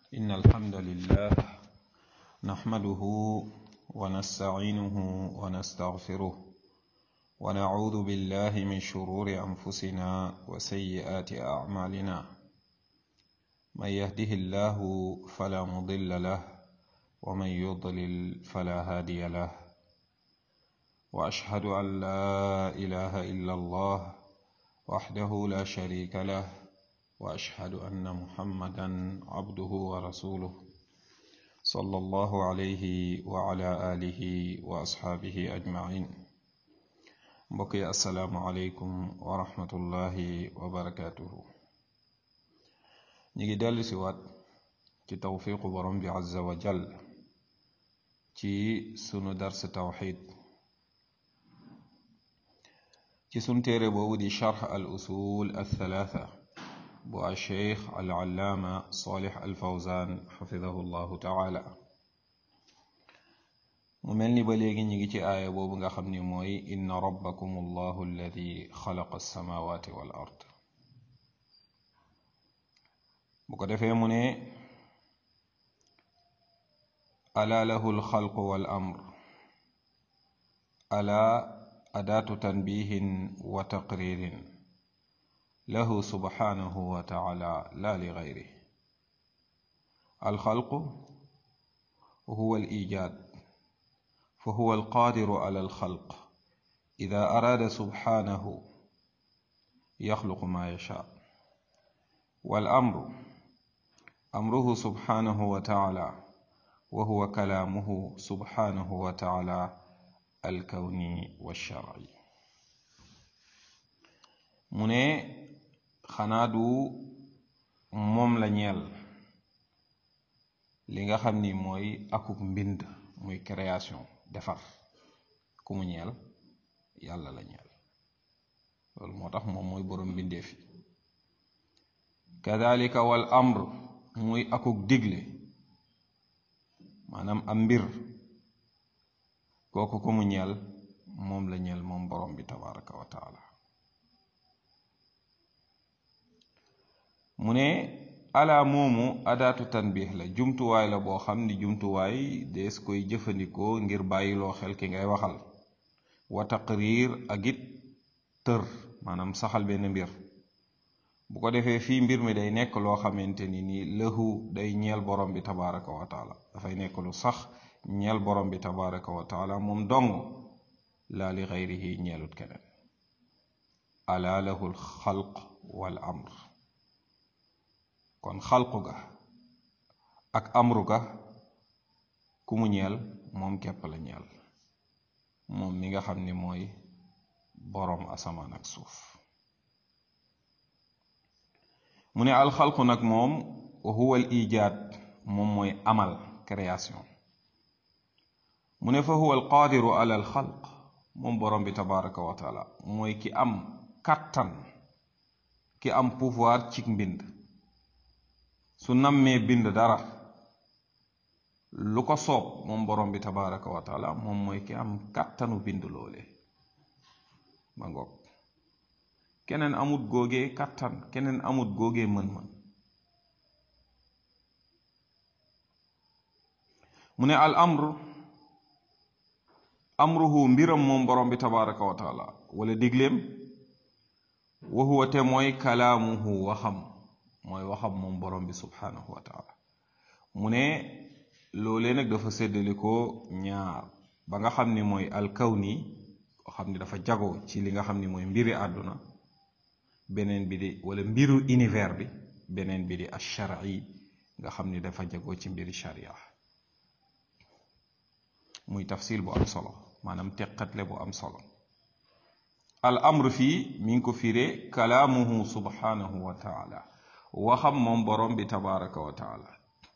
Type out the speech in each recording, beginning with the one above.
إن الحمد لله نحمده ونستعينه ونستغفره ونعوذ بالله من شرور أنفسنا وسيئات أعمالنا من يهده الله فلا مضل له ومن يضلل فلا هادي له وأشهد أن لا إله إلا الله وحده لا شريك له واشهد ان محمدا عبده ورسوله صلى الله عليه وعلى اله واصحابه اجمعين بقي السلام عليكم ورحمه الله وبركاته نيجي دل سوات ci tawfiqu borom bi azza wa jal ci sunu dars tawxid ci sun téere boobu di charx al usul al thalatha bu alcheikh alallaama salih alfawzan xafidahu llahu taala mu mel ni ba léegi ñu ngi ci aaya boobu nga xam ni mooy inna rabbakum allahu alladi xalaqa alsamawati wal ard bu ko defee mu ne ala lahu alxalqu wal amr ala adaatu tanbihin wa taqririn له سبحانه وتعالى لا لغيره الخلق هو الايجاد فهو القادر على الخلق اذا اراد سبحانه يخلق ما يشاء والامر امره سبحانه وتعالى وهو كلامه سبحانه وتعالى الكوني والشرعي من xanaa du moom la ñeel li nga xam ni mooy akuk mbind muy création defar ku mu ñeel yàlla la ñeel loolu moo tax moom mooy boroom mbindeef yi kadalika wal amr muy akuk digle maanaam am mbir kooku ku mu ñeel moom la ñeel moom boroom bi tabaraka wa taala mu ne ala moomu adaatu tanbiix la jumtuwaay la boo xam ni jumtuwaay dees koy jëfandikoo ngir bàyyiloo xel ki ngay waxal wa taqrir ak it tër maanaam saxal benn mbir bu ko defee fii mbir mi day nekk loo xamante ni nii lëhu day ñeel borom bi tabaraka wa taala dafay nekk lu sax ñeel borom bi tabaraka wa taala moom dong laa li xayrihi ñeelut keneen ala lahu l xalq wal amr kon xalqu ga ak amru ga ku mu ñeel moom képp la ñeel moom mi nga xam ni mooy boroom asamaan ak suuf mu ne alxalqu nag moom huwa al ijaad moom mooy amal création mu ne fa huwa al qaadiru ala al xalq moom boroom bi tabaraka wa taala mooy ki am kàttan ki am pouvoir ci mbind su nammee bind dara lu ko soob moom borom bi tabaraka wa taala moom mooy ki am kàttanu bind loole ma ngoog keneen amut góogee kàttan keneen amut góogee mën-mën mu ne al amr amruhu mbiram moom borom bi tabaraka wa taala wala digleem wa huwa te mooy kalaamuhu waxam mooy waxam moom borom bi subhanahu wa taala mu ne loolee nag dafa séddale ko ñaar ba nga xam ni mooy alkawni koo xam ni dafa jago ci li nga xam ni mooy mbiri àdduna beneen bi di wala mbiru univers bi beneen bi di ashari nga xam ni dafa jago ci mbiri sharia muy tafsil bu am solo maanaam teqatle bu am solo al amr fii mi ngi ko firee kalaamuhu subhanahu wa taala waxam moom borom bi tabaraka wa taala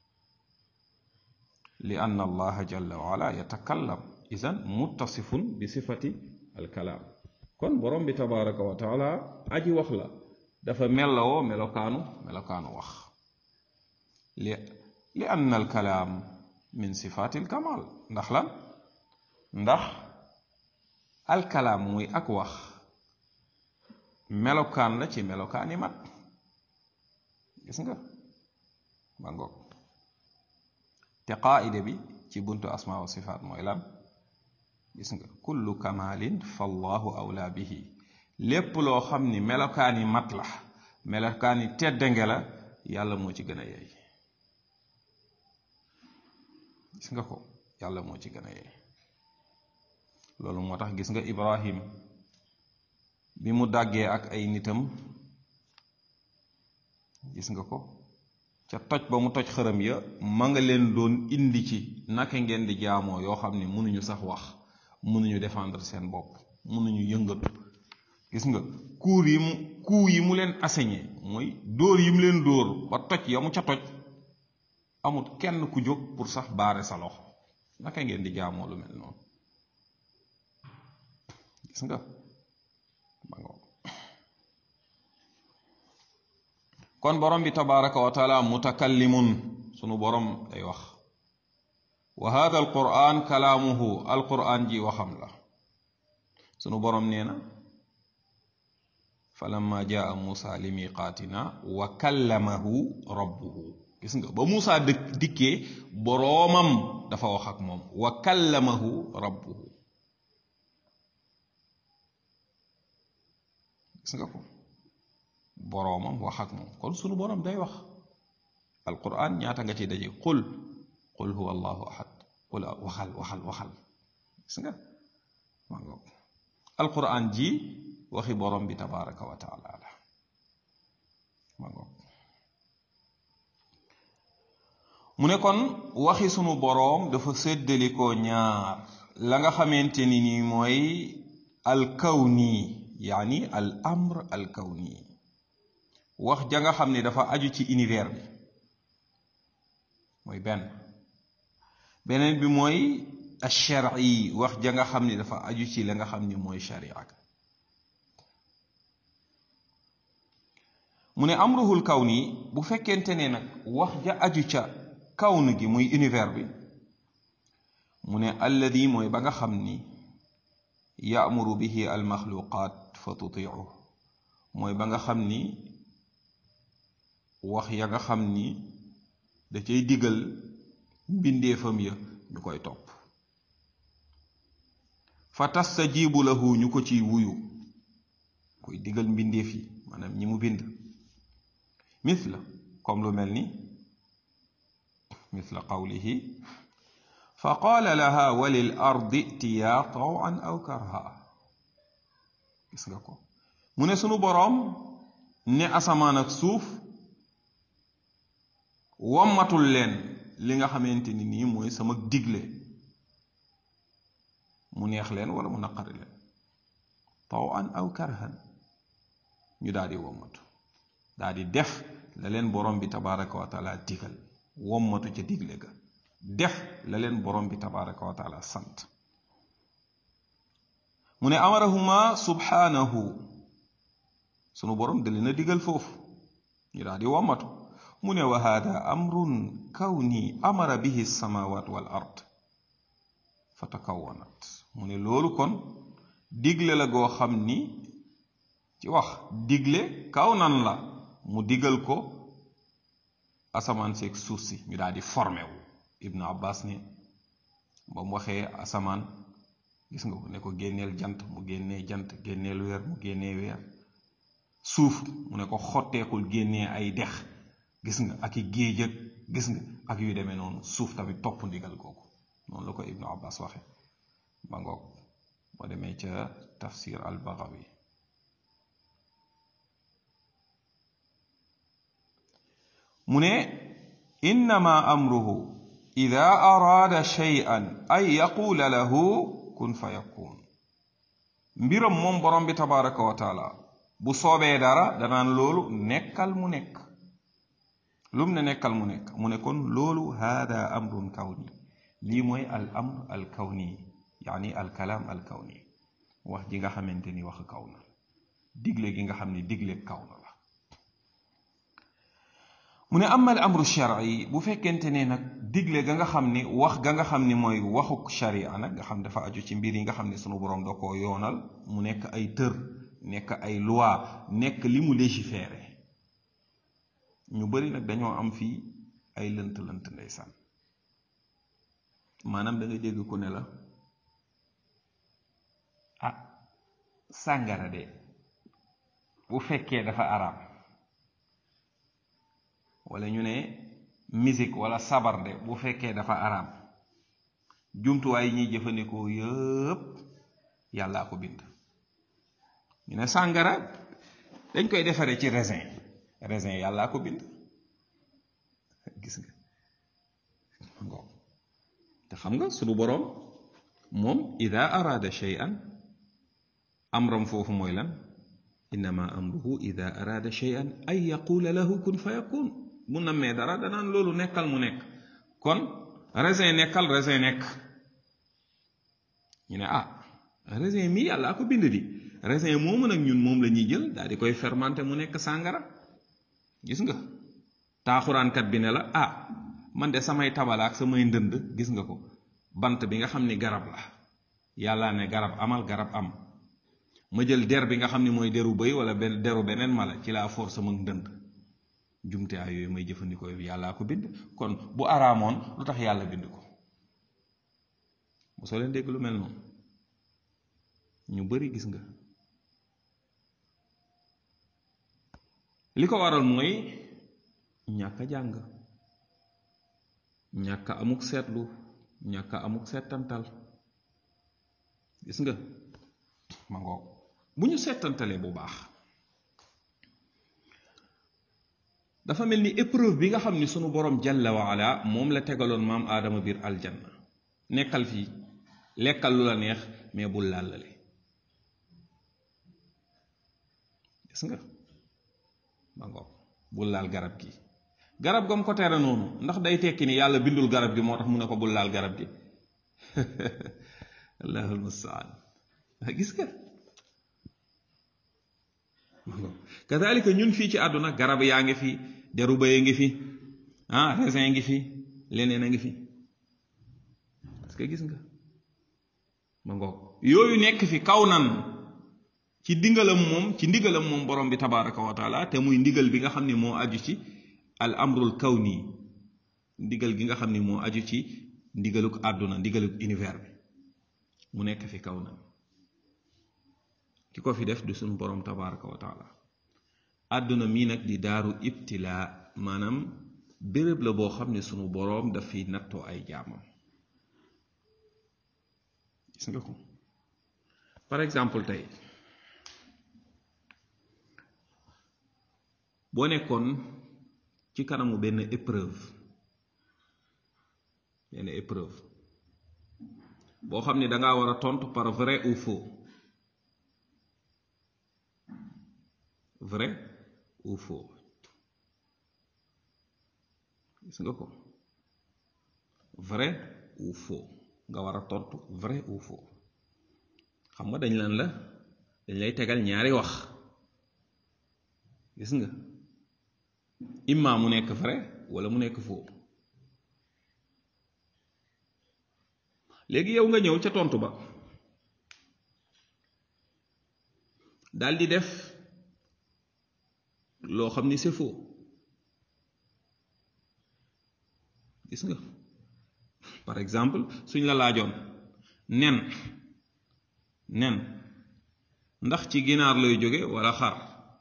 li ann allaha jalla wa ala yatakallam idan muttasifun bi sifati alkalaam kon borom bi tabaraka wa taala aji wax la dafa mellawoo melokaanu melokaanu wax li li ann alkalaam min sifati alkamal ndax lan ndax alkalaam muy ak wax melokaan la ci melokaani mat gis nga ma ngoog te qaida bi ci buntu asma wa sifaat mooy lan gis nga kullu kamalin fallahu awla bihi lépp loo xam ni melokaani mat la melokaani teddange la yàlla moo ci gën a yey gis nga ko yàlla moo ci gën a yey loolu moo tax gis nga ibrahim bi mu dàggee ak ay nitam gis nga ko ca toj ba mu toj xërëm ya ma nga leen doon indi ci naka ngeen di jaamoo yoo xam ne mënuñu sax wax mënuñu défendre seen bopp mënuñu yëngatu gis nga kuur yi mu kuu yi mu leen assigné mooy dóor yi mu leen dóor ba toj ya mu ca toj amut kenn ku jóg pour sax baare sa loxo naka ngeen di jaamoo lu mel noonu gis nga ba nga kon borom bi tabaraka wa taala mutakallimun sunu borom day wax wa hada alquran kalaamuhu alquran ji waxam la sunu borom nee na falamma jaa muusa li miqaatina wa kallamahu rabbuhu gis nga ba muusa dëkk dikkee boroomam dafa wax ak moom wa kallamahu rabbuhu gis nga ko boroomam wax ak moom kon sunu boroom day wax alquran ñaata nga ci daje qul qul huwa allahu ahad qul waxal waxal waxal gis nga maa nga alquran ji waxi borom bi tabaraka wa taala la maa nga mu ne kon waxi sunu boroom dafa séddalikoo ñaar la nga xamante ni nii mooy alkawni yaani al amr alkawni wax ja nga xam ne dafa aju ci univers bi mooy benn beneen bi mooy alshar'i wax ja nga xam ne dafa aju ci la nga xam ni mooy sharia mu ne amruhul kawni bu fekkente ne nag wax ja aju ca kawn gi muy univers bi mu ne alladi mooy ba nga xam ni yaamuru bihi almaxluqaat fa tutiicu mooy ba nga xam ni wax ya nga xam ni da cay digal mbindeefam ya ñu koy topp fa tastajibu lahu ñu ko ciy wuyu koy digal mbindeef yi maanaam ñi mu bind mithla comme lu mel ni mithla qawlihi fa qaala laha walil ardi tiyaa tawan aw karha gis nga ko mu ne sunu boroom ne asamaan ak suuf wommatul leen li nga xamante ni nii mooy sama digle mu neex leen wala mu naqari leen tawan aw karhan ñu daal di wommatu daal di def la leen borom bi tabaraka wa taala digal wommatu ca digle ga def la leen borom bi tabaraka wa taala sant mu ne amarahuma subhanahu sunu borom da leen a digal foofu ñu daal di wommatu mu ne wa hada amrun kawni amara bihi samawat wal ard fa takawanat mu ne loolu kon digle la goo xam ni ci wax digle kaw nan la mu digal ko asamaan seeg suuf si ñu daal di formé wu ibnu abbas ne ba mu waxee asamaan gis nga ko ne ko génneel jant mu génnee jant génneel weer mu génnee weer suuf mu ne ko xotteekul génnee ay dex gis nga ak i géej ak gis nga ak yu demee noonu suuf tamit topp ndigal googu noonu la ko ibnu abbas waxe ba ngoog boo demee ca tafsir al baghawi mu ne innama amruhu ida araada shay'an ay yaquula lahu kun fa yakun mbiram moom borom bi tabaraka wa taala bu soobee dara danaan loolu nekkal mu nekk lum ne nekkal mu nekk mu ne kon loolu hada amrun kawni lii mooy al amr al kawni yaani al kalaam al kawni wax ji nga xamante ni wax kaw na digle gi nga xam ne digle kaw na la mu ne amal amru shar'i bu fekkente ne nag digle ga nga xam ni wax ga nga xam ni mooy waxuk sharia nag nga xam dafa aju ci mbir yi nga xam ne sunu borom da koo yoonal mu nekk ay tër nekk ay loi nekk li mu légiféré ñu bari nag dañoo am fii ay lënt lënt ndeysaan maanaam da nga dégg ku ne la ah sàngara de bu fekkee dafa araam wala ñu ne musique wala sabar de bu fekkee dafa araam jumtuwaay yi ñuy jëfandikoo yëpp yàllaa ko bind ñu ne sàngara dañ koy defaree ci raisin raisin yàllaa ko bind gis nga ngoo te xam nga sunu boroom moom ida araada shay'an amram foofu mooy lan innama amruhu ida araada shay'an ay yaqula lahu kun fa yakun mu nammee dara danaan loolu nekkal mu nekk kon raisin nekkal raisin nekk ñu ne ah raisin mi yàllaa ko bind di raisin moomu nag ñun moom la ñuy jël daal di koy fermenté mu nekk sàngara gis nga taaxuraankat bi ne la ah man de samay tabala ak samay ndënd gis nga ko bant bi nga xam ni garab la yàlla ne garab amal garab am ma jël der bi nga xam ni mooy deru bëy wala benn deru beneen mala ci laa for sama ndënd jumtuwaay yooyu may jëfandikoo yàllaa ko bind kon bu araamoon lu tax yàlla bind ko mosoo leen dégg lu mel noonu ñu bari gis nga li ko waral mooy ñàkk a jàng ñàkk a amuk seetlu ñàkk a amuk seetantal gis nga ma ngoog bu ñu seetantalee bu baax dafa mel ni épreuve bi nga xam ni sunu borom jalla wa ala moom la tegaloon maam aadama biir aljanna nekkal fii lekkal lu la neex mais bul làllale gis nga ma ngoog bul laal garab gi garab gam ko tere noonu ndax day tekki ni yàlla bindul garab gi moo tax mu ne ko bul laal garab gi allahul mustaan gis nga ma ngoog kadalika ñun fii ci àdduna garab yaa ngi fi deru bëye ngi fi ah raisin ngi fi leneen a ngi fi parce que gis nga ma ngoog yooyu nekk fi kaw nan ci ndigalam moom ci ndigalam moom borom bi tabaraka wa taala te muy ndigal bi nga xam ne moo aju ci al amrul kawni ndigal gi nga xam ne moo aju ci ndigaluk àdduna ndigaluk univers bi mu nekk fi kaw nan ki ko fi def du suñu borom tabaraka wa taala àdduna mii nag di daaru ibtilaa maanaam béréb la boo xam ne sunu boroom daf fi nattoo ay jaamam gis nga ko par exemple tey boo nekkoon ci kanamu benn épreuve benn épreuve boo xam ne dangaa war a tontu par vrai ou faux vrai ou faux gis nga ko vrai ou faux nga war a tontu vrai ou faux xam nga dañ lan la dañ lay tegal ñaari wax gis nga imma mu nekk vrai wala mu nekk faux léegi yow nga ñëw ca tontu ba daal di def loo xam ni c'est faux gis nga par exemple suñ la laajoon nen nen ndax ci ginaar lay jóge walla xar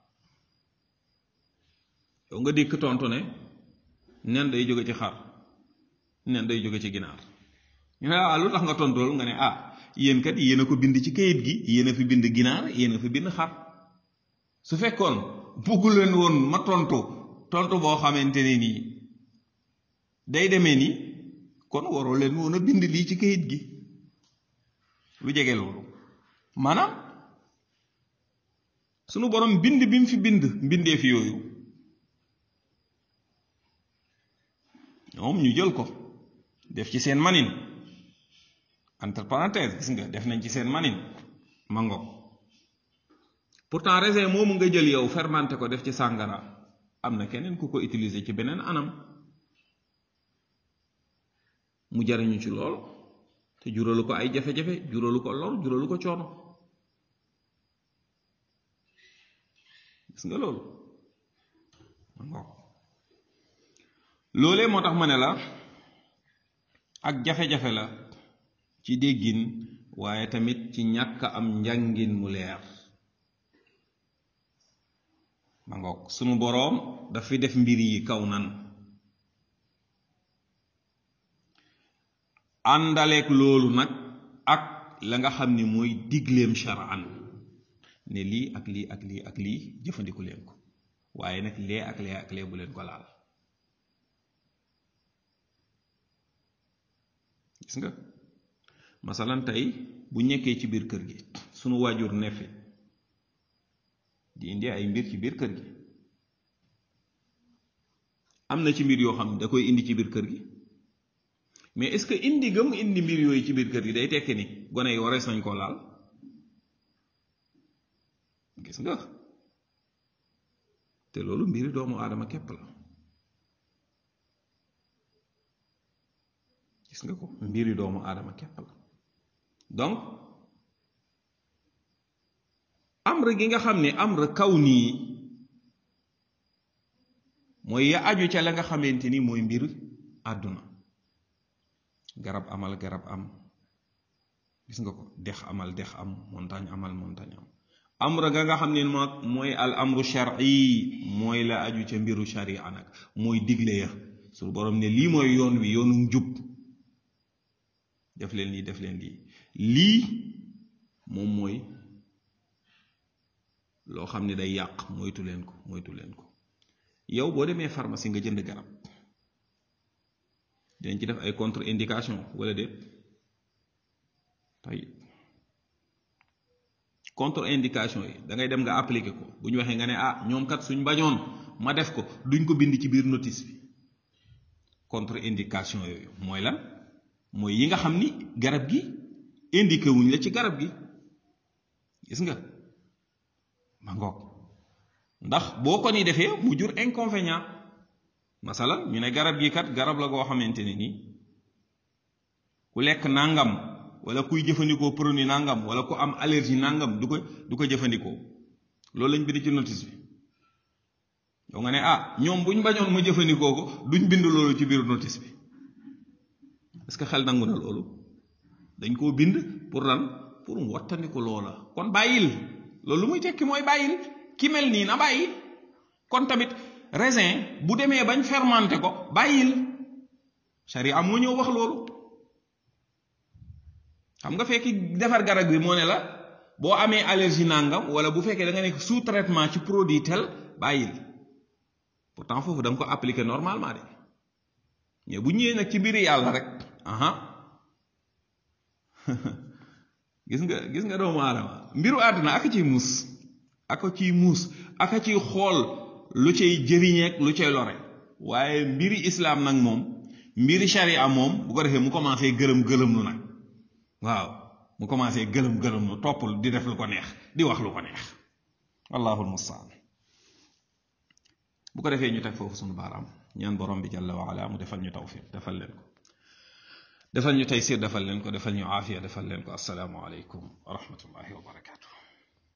yow nga dikk tontu ne nen day jóge ci xar nen day jóge ci ginaar ñu ne ah lu tax nga tontu loolu nga ne ah yéen kat yéen a ko bind ci kayit gi yéen a fi bind ginaar yéen a fi bind xar su fekkoon bugg leen woon ma tontu tontu boo xamante ne nii day demee ni kon waroo leen woon a bind lii ci kayit gi lu jege loolu maanaam sunu borom bind bi mu fi bind mbindee fi yooyu ñoom ñu jël ko def ci seen manin entre parenthèse gis nga def nañ ci seen manin mango pourtant raisin moomu nga jël yow fermenté ko def ci sàngara am na keneen ku ko utiliser ci beneen anam mu jariñu ci lool te juralu ko ay jafe-jafe juralu ko lor juralu ko coono gis nga loolu mango loolee moo tax ma ne la ak jafe-jafe la ci déggin waaye tamit ci ñàkk am njàngin mu leer ma ngoog sunu boroom dafa def mbir yi kaw nan àndaleek loolu nag ak la nga xam ni mooy digleem shar'an ne lii ak lii ak lii ak lii jëfandiku leen ko waaye nag lee ak lee ak lee bu leen ko laal gis nga masalan tey bu ñekkee ci biir kër gi sunu waajur ne fi di indi ay mbir ci biir kër gi am na ci mbir yoo xam ne da koy indi ci biir kër gi mais est-ce que indi gëm indi mbir yooyu ci biir kër gi day tekki ni gone yi warees nañ koo laal gis nga te loolu mbiri doomu aadama képp la gis nga ko mbiri doomu aadama képp la donc amr gi nga xam ne amr kaw nii mooy ya aju ca la nga xamante ni mooy mbir àdduna garab amal garab am gis nga ko dex amal dex am montagne amal montagne am amra ga nga xam ne moom mooy al amru shar'i mooy la aju ca mbiru sharia nag mooy digle ya su borom ne lii mooy yoon wi yoonu njub def leen lii def leen lii lii moom mooy loo xam ne day yàq moytu leen ko moytu leen ko yow boo demee pharmacie nga jënd garab dinañ ci def ay contre indication wala déet tay contre indication yi da ngay dem nga appliquer ko bu ñu waxee nga ne ah ñoom kat suñ bañoon ma def ko duñ ko bind ci biir notice bi contre indication yooyu mooy lan mooy yi nga xam ni garab gi indiqué wuñ la ci garab gi gis nga ma ngoog ndax boo ko ni defee mu jur inconvénient masalan ñu ne garab gi kat garab la goo xamante ne nii ku lekk nangam wala kuy jëfandikoo produit nangam wala ku am allergie nangam du ko du ko jëfandikoo loolu lañ bind ci notice bi yow nga ne ah ñoom buñ bañoon ma jëfandikoo ko duñ bind loolu ci biir notice bi est-ce que xel nangu na loolu dañ koo bind pour lan pour mu wattandiku loola kon bàyyil loolu lu muy tekki mooy bàyyil ki mel nii na bàyyi kon tamit raisin bu demee bañ fermenté ko bàyyil sharia moo ñëw wax loolu xam nga fekki defar garab bi moo ne la boo amee allergie nangam wala bu fekkee da nga nekk sous traitement ci produit tel bàyyil pourtant foofu da nga ko appliquer normalement de mais bu ñëwee nag ci mbiri yàlla rek aha gis nga gis nga doomu aadama mbiru àdduna aka ciy muus aka ciy muus aka ciy xool lu cay jëriñeek lu cay lore waaye mbiri islaam nag moom mbiri sharia moom bu ko defee mu commencé gëlëm gëlëm lu nag waaw mu commencé gëlëm gëlëm lu topp di def lu ko neex di wax lu ko neex wallahul mustaan bu ko defee ñu teg foofu sunu baaraam ñaan borom bi jalla wa ala mu defal ñu tawfiq defal leen ko defal ñu taysir defal leen ko defal ñu aafiya defal leen ko assalaamu aleykum wa rahmatullahi wa barakatu